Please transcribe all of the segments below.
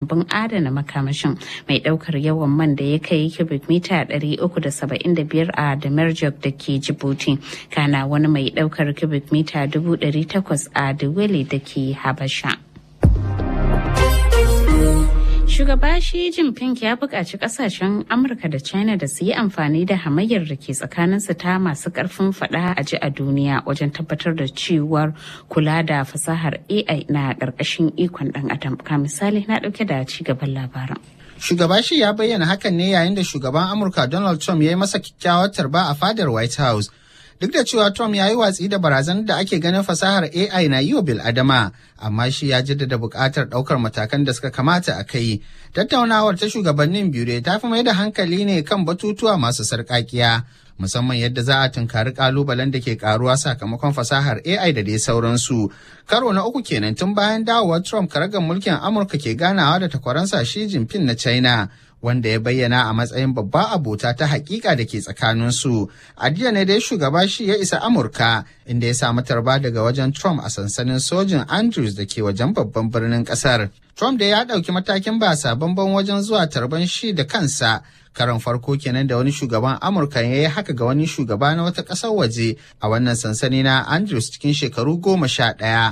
rumbun adana makamashin mai daukar yawan man da ya kai cubic mita 375 a Damerjok da ke Djibouti kana wani mai daukar cubic mita 800 a Dawele da ke Habasha. Shugaba Xi Jinping ya buƙaci ƙasashen Amurka da China da su yi amfani da hamayyar da ke tsakaninsu ta masu ƙarfin faɗa a ji a duniya wajen tabbatar da cewar kula da fasahar AI na ƙarƙashin ikon ɗan adam. Ka misali na ɗauke da ci gaban labaran. Shugaba shi ya bayyana hakan ne yayin da shugaban Amurka Donald Trump ya yi masa kyakkyawar tarba a fadar White House. Duk da cewa Trump ya yi watsi da barazanar da ake ganin fasahar AI na yi wa bil'adama, amma shi ya jaddada buƙatar ɗaukar matakan da suka kamata a kai. Tattaunawar ta shugabannin biyu dai ta fi mai da hankali ne kan batutuwa masu sarƙaƙiya, musamman yadda za a tunkari ƙalubalen da ke ƙaruwa sakamakon fasahar AI da dai sauransu. Karo na uku kenan tun bayan dawowar Trump karagar mulkin Amurka ke ganawa da takwaransa Xi Jinping na China. wanda ya bayyana a matsayin babba abota ta hakika da ke tsakaninsu. A jiya ne dai shugaba shi ya isa Amurka inda ya samu tarba daga wajen Trump a sansanin sojin Andrews da ke wajen babban birnin kasar. Trump da ya ɗauki matakin ba sabon wajen zuwa tarban shi da kansa. Karon farko kenan da wani shugaban Amurka ya yi haka ga wani shugaba na wata ƙasar waje a wannan sansani na Andrews cikin shekaru goma sha ɗaya.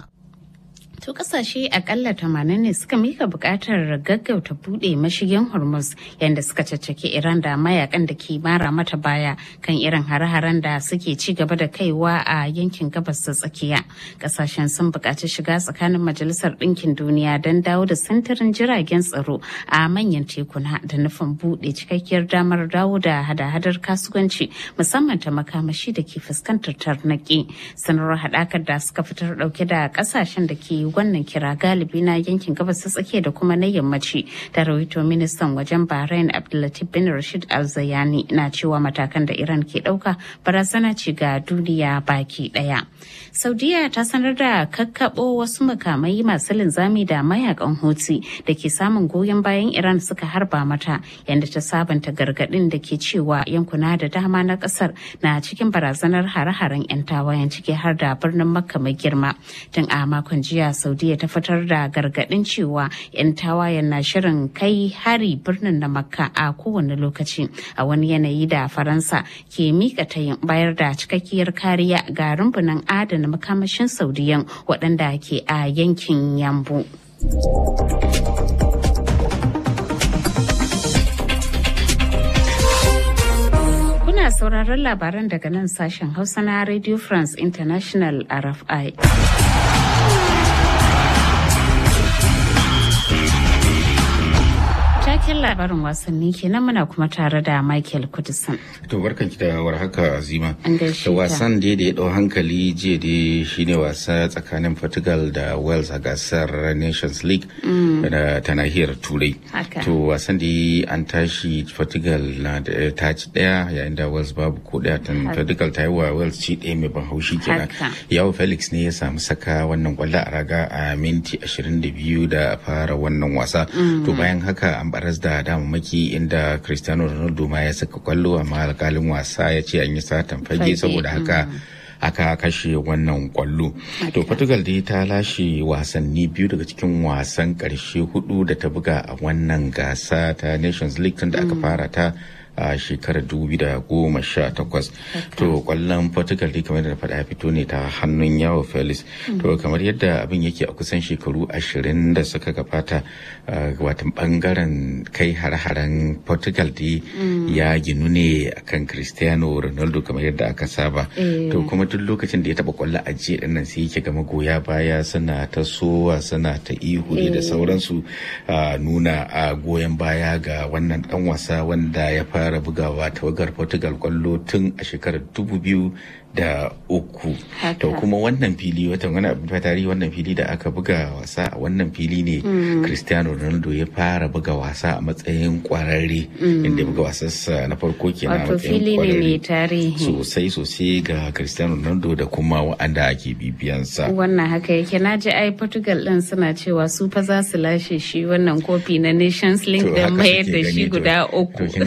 To kasashe akalla tamanin ne suka mika bukatar gaggauta bude mashigin Hormuz yadda suka caccaki Iran da mayakan da ke mara mata baya kan irin hare-haren da suke ci gaba da kaiwa a yankin gabas ta tsakiya. Kasashen sun bukaci shiga tsakanin Majalisar Ɗinkin Duniya don dawo da sintirin jiragen tsaro a manyan tekuna da nufin bude cikakkiyar damar dawo da hada-hadar kasuwanci musamman ta makamashi da ke fuskantar tarnaki. Sanarwar haɗakar da suka fitar ɗauke da kasashen da ke wannan kira galibi na yankin gabas ta tsakiya da kuma na yammaci da rawaito ministan wajen bahrain abdullatif bin rashid al-zayani na cewa matakan da iran ke dauka barazana ce ga duniya baki daya saudiya ta sanar da kakkabo wasu makamai masu linzami da mayakan hutsi da ke samun goyon bayan iran suka harba mata yadda ta sabanta gargadin da ke cewa yankuna da dama na kasar na cikin barazanar hare-haren 'yan tawayen ciki har da birnin makka mai girma tun a makon jiya saudiya ta fitar da gargadin cewa 'yan tawayen na shirin kai hari birnin na makka a kowane lokaci a wani yanayi da faransa ke mika tayin bayar da cikakkiyar kariya ga rumbunan adana makamashin saudiyan waɗanda ke a yankin yambu. Kuna sauraron labaran daga nan sashen Hausa na Radio France International RFI. Taken labarin wasanni kenan muna kuma tare da Michael Kudisan. To barkan ki da warhaka Azima. An gaishe Da ka. wasan da ya dau hankali jiya dai shine wasa tsakanin Portugal da Wales a gasar Nations League da ta nahiyar Turai. Haka. To wasan da an tashi Portugal na da ta ci daya yayin da Wales babu ko daya tan Portugal ta yi wa Wales ci daya mai ban haushi kenan. Haka. Yawo Felix ne ya samu saka wannan kwallo a raga a minti 22 da fara wannan wasa. To bayan haka an baras da damammaki inda Cristiano Ronaldo ma ya saka kwallo amma alkalin wasa ya ce an yi satan fage Fage, saboda haka aka kashe wannan kwallo. To Portugal dai ta lashe wasanni biyu daga cikin wasan karshe hudu da ta buga a wannan gasa ta Nations League tun da aka fara ta a shekarar 2018 to kwallon portugal dai kamar da na faɗa ya fito ne ta hannun yawo felix to kamar yadda abin yake a kusan shekaru ashirin da suka gabata uh, watan bangaren kai hare-haren portugal dai ya ginu ne akan cristiano ronaldo kamar yadda aka saba to kuma duk lokacin da ya taba kwallo a jiya dinnan sai yake ga magoya baya suna ta sowa suna ta ihu ne da sauransu uh, nuna a goyon baya ga wannan dan wasa wanda ya fara bugawa tawagar portugal kwallo tun a shekarar dubu biyu da uku Haka. to kuma wannan fili watan wani abin tarihi wannan fili da aka buga wasa a wannan fili ne cristiano ronaldo ya fara buga wasa a matsayin kwararre inda ya buga wasansa na farko kenan a Wato matsayin fili ne mai kwararre tarihi. sosai sosai ga cristiano ronaldo da kuma wa'anda ake bibiyansa Wannan haka yake na ji ai Portugal din suna cewa su fa za su lashe shi wannan kofi na Nations League To, da haka mayar suke da gani shi to- guda To uku. kin ga tun da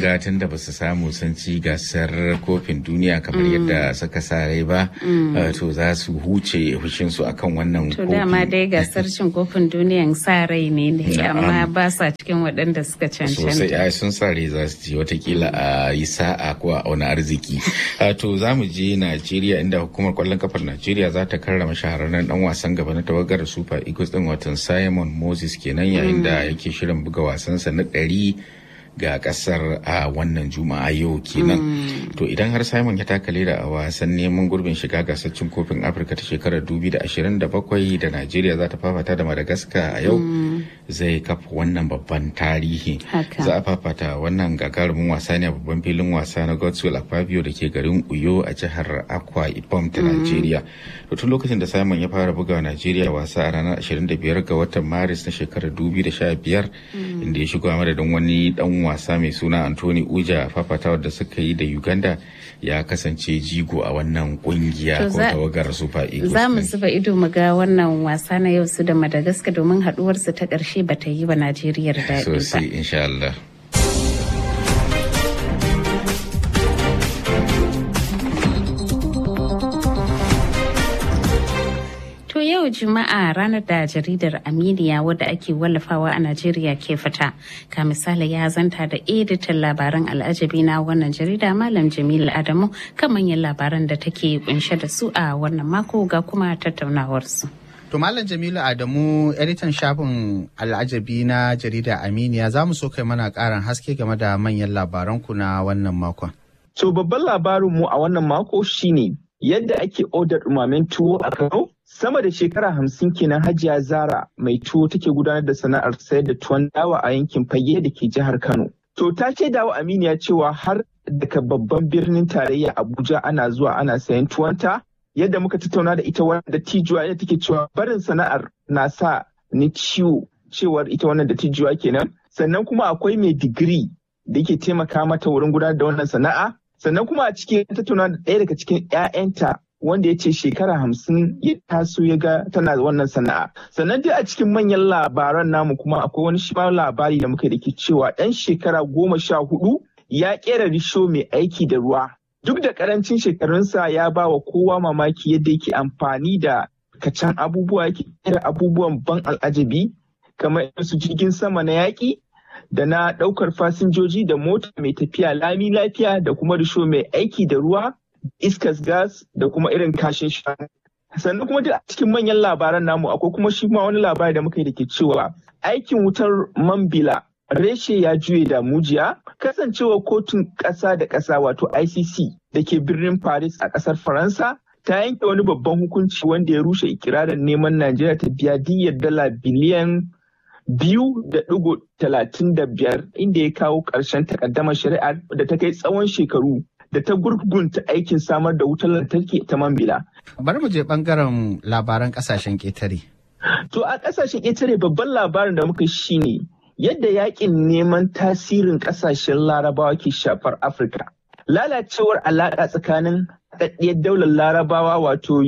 ba su samu sun ci gasar kofin duniya kamar yadda suka sa rai ba to za su huce fushinsu akan wannan to dama dai gasar cin kofin duniyan sa rai ne ne amma ba sa cikin waɗanda suka cancanta sosai ai sun sa rai za su ci watakila a yi sa'a ko a auna arziki to za mu je najeriya inda hukumar kwallon kafar najeriya za ta karrama shahararren dan wasan gaba na tawagar super eagles din watan simon moses kenan yayin da yake shirin buga wasansa na ɗari ga kasar a wannan juma'a yau kenan to idan har simon ya taka leda a wasan neman gurbin shiga gasar cin kofin afirka ta shekarar 2027 da najeriya za ta fafata da madagascar a yau zai kafa wannan babban tarihi za a fafata wannan gagarumin wasa ne a babban filin wasa na godswill akpabio da ke garin uyo a jihar akwa ibom ta najeriya to tun lokacin da simon ya fara buga najeriya wasa a ranar 25 ga watan maris na shekarar 2015 inda ya shigo a madadin wani dan wasa mai suna Anthony Uja fafatawa da suka yi da Uganda ya kasance jigo a wannan kungiya ko tawagar Super Eagles. Za mu zuba ido mu ga wannan wasa na yau su da Madagascar domin haduwarsu ta ƙarshe ba ta yi wa Najeriya daɗi ba. Sosai insha Allah. yau juma'a ranar da jaridar aminiya wadda ake wallafawa a najeriya ke fita ka misali ya zanta da editan labaran al'ajabi na wannan jarida malam jamilu adamu kan manyan labaran da take kunshe da su a wannan mako ga kuma tattaunawarsu. To Malam Jamilu Adamu, editan shafin al'ajabi na jarida Aminiya za mu so kai mana ƙarin haske game da manyan labaranku na wannan makon. To babban labarinmu a wannan mako shine yadda ake odar ɗumamen tuwo a Kano sama da shekara hamsin kenan hajiya zara mai tuwo take gudanar da sana'ar sayar da tuwon dawa a yankin fage da ke jihar kano to ta ce dawa aminiya cewa har daga babban birnin tarayya abuja ana zuwa ana sayan tuwonta yadda muka tattauna da ita wanda tijuwa yadda take cewa barin sana'ar na sa ni ciwo cewar ita wannan da tijuwa kenan sannan kuma akwai mai digiri da yake taimaka mata wurin gudanar da wannan sana'a sannan kuma a cikin tattauna da ɗaya daga cikin 'ya'yanta wanda ya ce shekara hamsin ya taso ya ga tana wannan sana'a sannan dai a cikin manyan labaran namu kuma akwai wani shi labari da muka da ke cewa ɗan shekara goma sha hudu ya ƙera risho mai aiki da ruwa duk da karancin shekarunsa ya ba wa kowa mamaki yadda yake amfani da kacan abubuwa yake ƙera abubuwan ban al'ajabi kamar su jirgin sama na yaƙi da na ɗaukar fasinjoji da mota mai tafiya lami lafiya da kuma risho mai aiki da ruwa iskas gas da kuma irin kashin shanu. Sannan kuma a cikin manyan labaran namu akwai kuma shi ma wani labari da muka yi da ke cewa aikin wutar Mambila reshe ya juye da mujiya kasancewa kotun ƙasa da ƙasa wato ICC da ke birnin Paris a ƙasar Faransa ta yanke wani babban hukunci wanda ya rushe ikirarin neman Najeriya ta biya diyyar dala biliyan biyu da ɗigo talatin da biyar inda ya kawo ƙarshen takaddamar shari'ar da ta kai tsawon shekaru da ta gurgunta aikin samar da wutar lantarki ta Mambila. Bari mu je bangaren labaran kasashen ƙetare. To a kasashen ƙetare babban labarin da muka shi ne yadda yakin neman tasirin kasashen larabawa ke shafar Afirka. Lalacewar alaƙa tsakanin haɗaɗɗiyar daular larabawa wato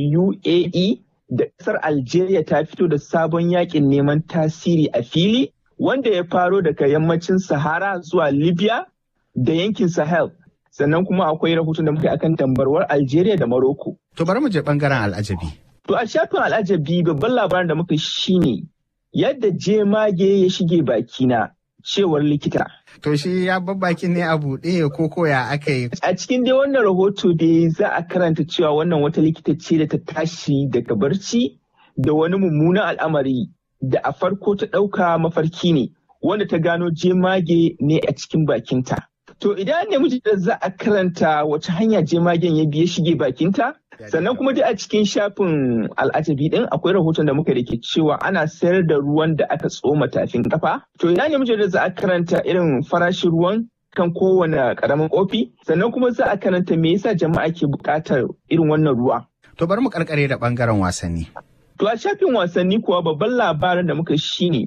UAE da ƙasar Algeria ta fito da sabon yakin neman tasiri a fili wanda ya faro daga yammacin Sahara zuwa Libya da yankin Sahel. sannan kuma akwai rahoton da muka yi akan tambarwar Algeria da Morocco. To bari mu je bangaren al'ajabi. To a shafin al'ajabi babban labarin da muka shine yadda jemage ya shige bakina cewar likita. To shi ya bakin ne a buɗe ko koya aka yi. A cikin dai wannan rahoto dai za a karanta cewa wannan wata likita ce da ta tashi daga barci da wani mummunan al'amari da a farko ta ɗauka mafarki ne wanda ta gano jemage ne a cikin bakinta. To idan ne miji da za a karanta wace hanya jemagen ya biye shige bakinta? Sannan kuma dai a cikin shafin al'ajabi din akwai rahoton da muka da ke cewa ana sayar da ruwan da aka tsoma tafin kafa. To ina ne miji da za a karanta irin farashin ruwan kan kowane karamin kofi? Sannan kuma za a karanta me yasa jama'a ke buƙatar irin wannan ruwa? To bari mu karkare da bangaren wasanni. To a shafin wasanni kuwa babban labarin da muka shine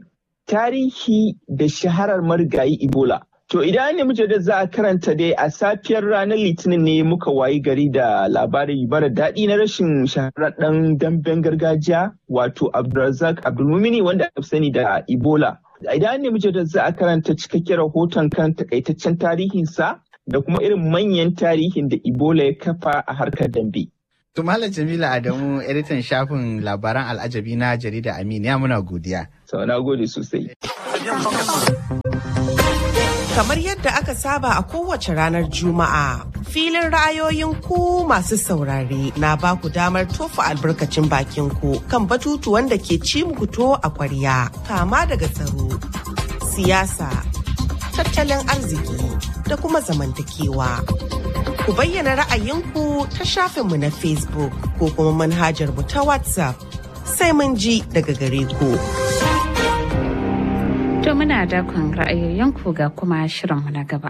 tarihi da shaharar marigayi Ebola. To idan ne mujallar za a karanta dai a safiyar ranar litinin ne muka wayi gari da labari bara daɗi na rashin shahararren damben gargajiya wato Abdulrazak Abdulmumini wanda aka sani da Ebola. Idan ne mujallar za a karanta cikakken rahoton kan takaitaccen tarihinsa da kuma irin manyan tarihin da Ebola ya kafa a harkar dambe. To Malam Jamila Adamu editan shafin labaran al'ajabi na jarida Aminu ya muna godiya. Sau na gode sosai. Kamar yadda aka saba a kowace ranar Juma'a, filin ra'ayoyin ku masu saurare na ba ku damar tofa albarkacin bakin ku kan batutuwan da ke ci muku to a kwarya, kama daga tsaro, siyasa, tattalin arziki da kuma zamantakewa. Ku bayyana ra'ayinku ta shafinmu na Facebook ko kuma manhajar mu ta WhatsApp sai mun ji daga gare ku. To muna dakon ra'ayoyinku ga kuma shirinmu na gaba.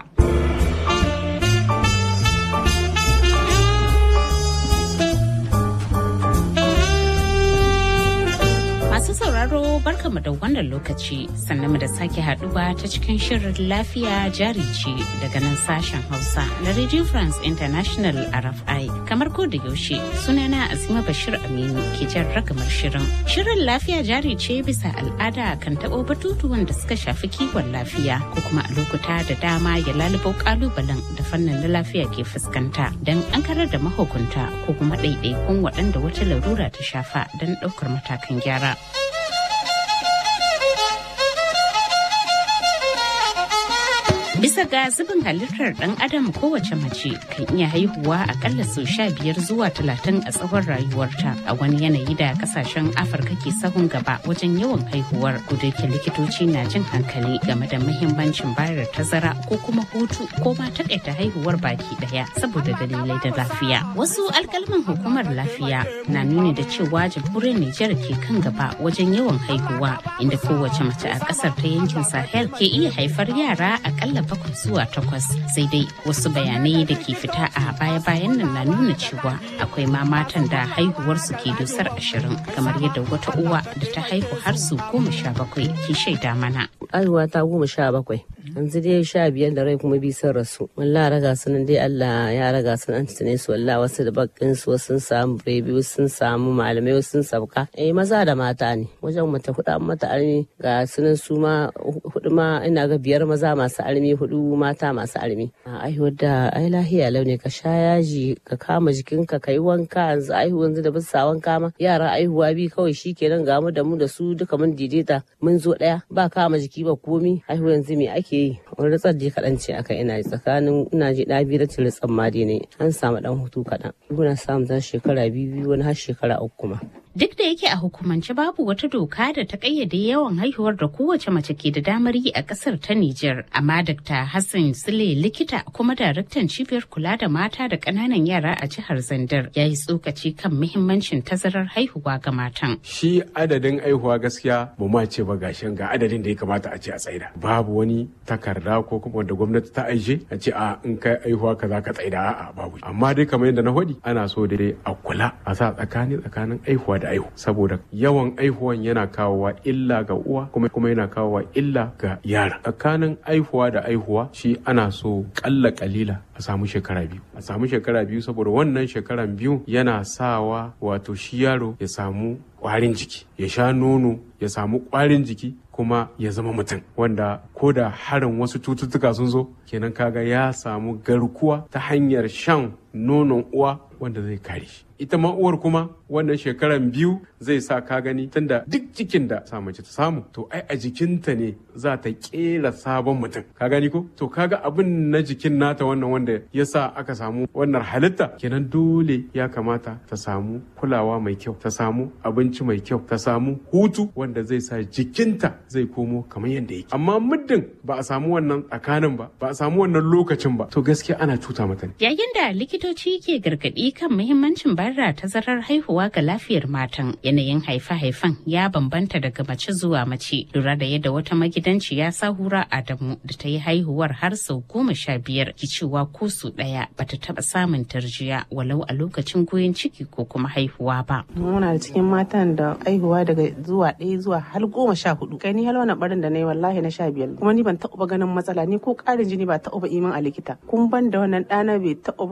Masu sauraro barkamu da wannan lokaci sannan mu da sake haduwa ta cikin shirin lafiya jari ce daga nan sashen Hausa na Radio France International RFI. Kamar ko da yaushe sunana Azima Bashir Aminu ke jan ragamar shirin. Shirin lafiya jari ce bisa al'ada kan taɓo batutuwan da suka shafi kiwon lafiya ko kuma a lokuta da dama ya lalubo kalubalen da fannin na lafiya ke fuskanta don an karar da mahukunta ko kuma ɗaiɗaikun waɗanda wata larura ta shafa don ɗaukar matakan gyara. Bisa ga zubin halittar ɗan adam kowace mace kan iya haihuwa akalla sau sha biyar zuwa talatin a tsawon rayuwarta a wani yanayi da kasashen Afirka ke sahun gaba wajen yawan haihuwar ke likitoci na jin hankali game da muhimmancin bayar tazara ko kuma hutu ko ma takaita haihuwar baki daya saboda dalilai da lafiya. Wasu alkalman hukumar lafiya na nuni da cewa jamhuriyar Nijar ke kan gaba wajen yawan haihuwa inda kowace mace a ƙasar ta yankin Sahel ke iya haifar yara akalla bakwai zuwa takwas sai dai wasu bayanai da ke fita a baya-bayan nan na nuna cewa akwai ma matan da haihuwarsu ke dusar ashirin kamar yadda wata uwa da ta haihu har su goma sha bakwai ke shaida mana. Haihuwa ta goma sha bakwai. yanzu dai sha biyar da rai kuma bi sun rasu wallah raga su nan dai Allah ya raga su an tune su wallah wasu da bakin su sun samu bebi sun samu malamai sun sauka eh maza da mata ne wajen mata hudu an mata armi ga sunan su ma hudu ma ina ga biyar maza masu armi hudu mata masu armi aihuwar da ai lahiya launi ka sha yaji ka kama jikinka ka yi wanka yanzu aihu yanzu da bisa wanka ma yara aihuwa bi kawai shikenan ga mu da mu da su duka mun daidaita mun zo daya ba kama jiki ba komi aihu yanzu me ake yi wani ritsar je kaɗan ce aka ina tsakanin ina ji ɗa biyu da ritsan ma dai ne an samu ɗan hutu kaɗan muna samun zan shekara biyu biyu wani har shekara uku kuma. Duk da yake a hukumance babu wata doka da ta kayyade yawan haihuwar da kowace mace ke da damar yi a kasar ta Nijar. Amma Dr. Hassan Sule likita kuma daraktan cibiyar kula da mata da ƙananan yara a jihar Zandar ya yi tsokaci kan muhimmancin tazarar haihuwa ga matan. Shi adadin haihuwa gaskiya ba ma ce ba gashin ga adadin da ya kamata a ce a tsaida. Babu wani takarda ko kuma wanda gwamnati ta aije a ce a in kai haihuwa ka za ka tsaida a'a babu. Amma dai kamar yadda na faɗi ana so dai a kula a sa tsakani tsakanin haihuwa da aihu saboda yawan aihuwan yana kawowa illa ga uwa kuma kuma yana kawowa illa ga yara tsakanin aihuwa da aihuwa shi ana so kalla kalila a samu shekara biyu a samu shekara biyu saboda wannan shekaran biyu yana sawa wato shi yaro ya samu kwarin jiki ya sha nono ya samu kwarin jiki kuma ya zama mutum wanda ko da harin wasu cututtuka sun zo kenan kaga ya samu garkuwa ta hanyar shan nonon uwa wanda zai kare shi ita ma uwar kuma wannan shekaran biyu zai sa ka gani tunda duk cikin da sa mace ta samu to ai a jikinta ne za ta kera sabon mutum ka gani ko to kaga abin na jikin nata wannan wanda ya sa aka samu wannan halitta kenan dole ya kamata ta samu kulawa mai kyau ta samu abinci mai kyau ta samu hutu wanda zai sa jikinta zai komo kamar yadda yake amma muddin ba a samu wannan tsakanin ba ba a samu wannan lokacin ba to gaskiya ana cuta mata ne yayin da likitoci ke gargadi kan muhimmancin bayar da tazarar haihuwa ga lafiyar matan yanayin haife-haifen ya bambanta daga mace zuwa mace lura da yadda wata magidanciya sahura adamu da ta yi haihuwar har sau goma sha biyar ki cewa ko su ɗaya bata taɓa samun tarjiya walau a lokacin goyon ciki ko kuma haihuwa ba. muna da cikin matan da haihuwa daga zuwa ɗaya zuwa har goma sha hudu kai ni har wani barin da na yi wallahi na sha biyar kuma ni ban taɓa ganin matsala ni ko ƙarin jini ba taɓa imin a likita kun ban da wannan ɗana bai taɓa zuwa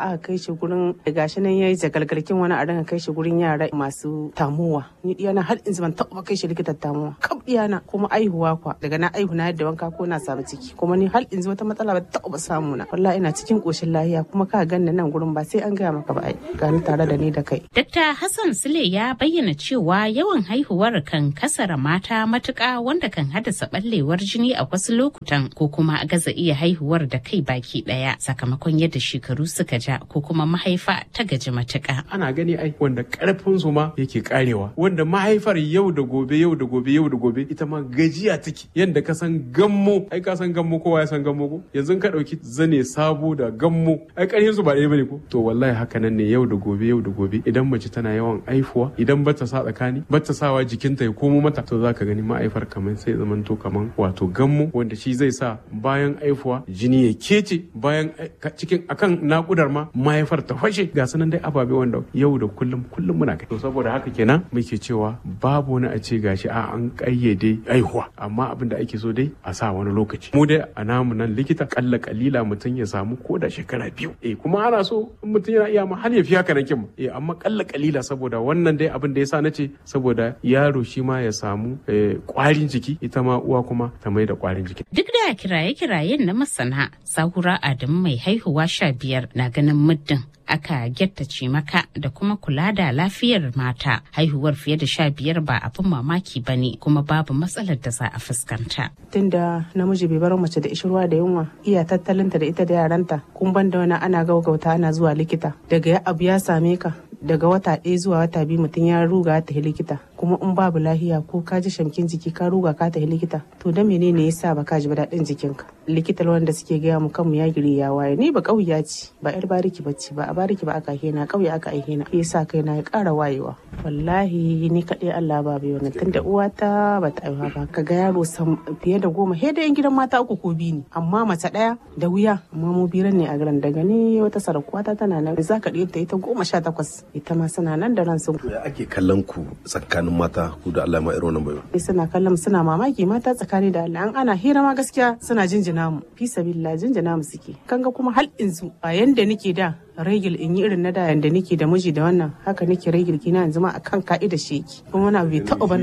aka kai shi gurin gashi nan yayi jagalgalkin wani a dinga kai shi gurin yara masu tamuwa ni diyana har in ban taɓa kai shi likitan tamuwa kaf diyana kuma aihuwa kwa daga na aihu na yadda wanka ko na samu ciki kuma ni har in wata matsala ba taɓa samu na wallahi ina cikin koshin lafiya kuma ka ganna nan gurin ba sai an gaya maka ba ai gani tare da ni da kai Dr. Hassan Sule ya bayyana cewa yawan haihuwar kan kasara mata matuƙa wanda kan haddasa ɓallewar jini a wasu lokutan ko kuma gaza iya haihuwar da kai baki ɗaya sakamakon yadda shekaru suka ja ko kuma mahaifa ta gaji matuƙa. ana gani ai wanda karfin su ma yake karewa wanda mahaifar yau da gobe yau da gobe yau da gobe ita ma gajiya take yanda ka san gammo ai ka san gammo kowa ya san gammo ko yanzu ka dauki zane sabo da gammo ai karfin su ba ɗaya bane ko to wallahi haka nan ne yau da gobe yau da gobe idan mace tana yawan aifuwa idan bata sa tsakani bata sawa jikinta ya komo mata to zaka gani ma'aifar kamar sai zaman to kaman wato gammo wanda shi zai sa bayan aifuwa jini ya kece bayan cikin akan nakudar ma mahaifar ta fashe ga sanan dai ababe wanda yau da kullum kullum muna kai to saboda haka kenan muke cewa babu wani a ce gashi a an kayyade aihuwa amma abin da ake so dai a sa wani lokaci mu dai a namu nan likita kalla kalila mutum ya samu ko da shekara biyu eh kuma ana so in mutum yana iya ma har ya fi haka nan kin eh amma kalla kalila saboda wannan dai abin da yasa nace saboda yaro shi ma ya samu kwarin jiki ita ma uwa kuma ta mai da kwarin jiki Duk da kiraye-kirayen na masana, Sahura Adamu mai haihuwa sha biyar na ganin muddin aka gyattace maka da kuma kula da lafiyar mata haihuwar fiye da sha biyar ba abin mamaki ba ne kuma babu matsalar da za a fuskanta. tunda namiji bai bar mace da ishirwa da yunwa iya tattalinta da ita da yaranta kun ban da wani ana gaugauta ana zuwa likita daga ya abu ya same ka daga wata ɗaya zuwa wata biyu mutum ya ruga ta likita kuma in babu lahiya ko ka ji shamkin jiki ka ruga ka ta likita to da menene yasa ba ka ji ba daɗin jikinka likita wanda suke gaya mu kanmu ya giri ya waye ni ba ƙauya ce ba yar bariki bacci ba a bariki ba aka hena ƙauye aka aihe na yasa kai na ya ƙara wayewa wallahi ni kaɗai Allah ba bai wannan tunda uwata ba ta aiwa ba ka ga yaro fiye da goma he da yan gidan mata uku ko biyu ne amma mace ɗaya da wuya amma mu biran ne a garin daga ni wata sarakuwata tana nan za ka ɗiyar ta ita goma sha takwas ita ma suna nan da ransu. ya ake kallon ku tsakanin mata ku da Allah ma irin wannan bayo suna kallon suna mamaki mata tsakani da Allah an ana hira ma gaskiya suna jinjina mu fi sabilla jinjina mu suke kanga kuma hal inzu a yanda nake da regil in yi irin na da yanda nake da miji da wannan haka nake regil kina yanzu ma akan ka'ida shi yake kuma wani abu bai taɓa ba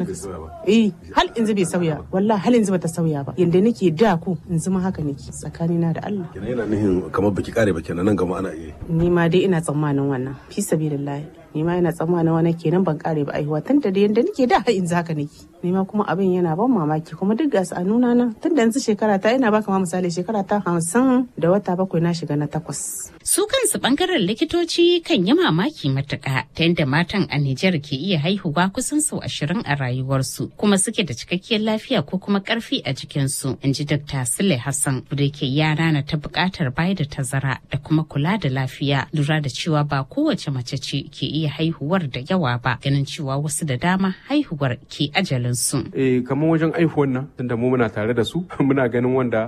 eh hal yanzu bai sauya wallahi hal yanzu bata sauya ba yanda nake da ku yanzu ma haka nake tsakanina da Allah kenan yana nihin kamar baki kare ba kenan nan gama ana iya ni ma dai ina tsammanin wannan fi sabilillahi ni ma ina tsammanin wani kenan ban kare ba aihuwa tun da yanda nake da har yanzu haka nake ni ma kuma abin yana ban mamaki kuma duk gasu a nuna na tun da yanzu shekara ta ina baka ma misali shekara ta hamsin da wata bakwai na shiga na takwas Su kansu bangaren likitoci kan yi mamaki matuƙa ta yadda matan a Nijar ke iya haihuwa kusan sau ashirin a rayuwarsu kuma suke da cikakkiyar lafiya ko kuma ƙarfi a jikinsu. In ji Dr. Sule Hassan da ke yara na ta buƙatar bayar da tazara da kuma kula da lafiya lura da cewa ba kowace mace ce ke iya haihuwar da yawa ba ganin cewa wasu da dama haihuwar ke ajalinsu. Eh kamar wajen aihuwan nan tunda mu muna tare da su muna ganin wanda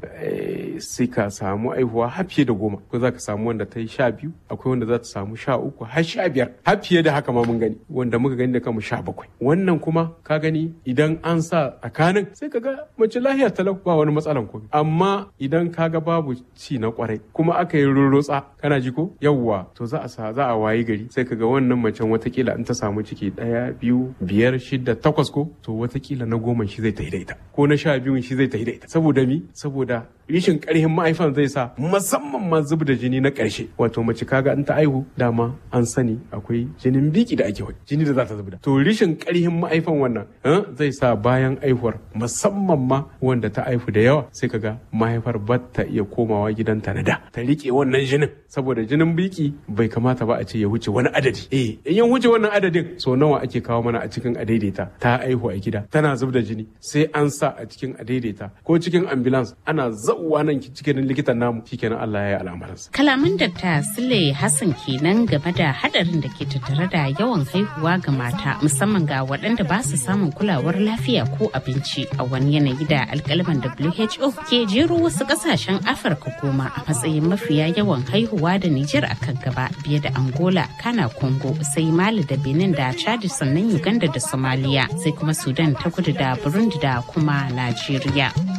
sai ka samu aihuwa har fiye da goma ko za ka samu wanda ta yi sha biyu akwai wanda za ta samu sha uku har sha biyar har fiye da haka ma mun gani wanda muka gani da kanmu sha bakwai wannan kuma ka gani idan an sa tsakanin sai ka ga mace lahiya talau ba wani matsalan komai amma idan ka ga babu ci na kwarai kuma aka yi rurrutsa kana ji ko yawwa to za a sa za a wayi gari sai ka ga wannan macen watakila in ta samu ciki ɗaya biyu biyar shida takwas ko to watakila na goma shi zai ta ita ko na sha biyun shi zai ta ita saboda mi saboda rishin karhin ma'aifan zai sa musamman ma zub da jini na ƙarshe wato mace kaga in ta aihu dama an sani akwai jinin biki da ake jini da za ta zubda to rishin karhin ma'aifan wannan zai sa bayan aihuwar musamman ma wanda ta aihu da yawa sai kaga mahaifar ba ta iya komawa gidanta na da ta rike wannan jinin saboda jinin biki bai kamata ba a ce ya wuce wani adadi eh in ya wuce wannan adadin so nawa ake kawo mana a cikin adaidaita ta aihu a gida tana zub da jini sai an sa a cikin adaidaita ko cikin ambulance ana zauwa nan cikin likitan namu shikenan Allah ya yi al'amuransa. Kalaman Dr. Sule Hassan kenan game da hadarin da ke tattare da yawan haihuwa ga mata musamman ga waɗanda ba su samun kulawar lafiya ko abinci a wani yanayi da alkalaman WHO ke jero wasu ƙasashen Afirka goma a matsayin mafiya yawan haihuwa da Nijar a kan gaba biye da Angola, Kana Congo, sai Mali da Benin da Chad sannan Uganda da Somalia sai kuma Sudan ta kudu da Burundi da kuma Najeriya.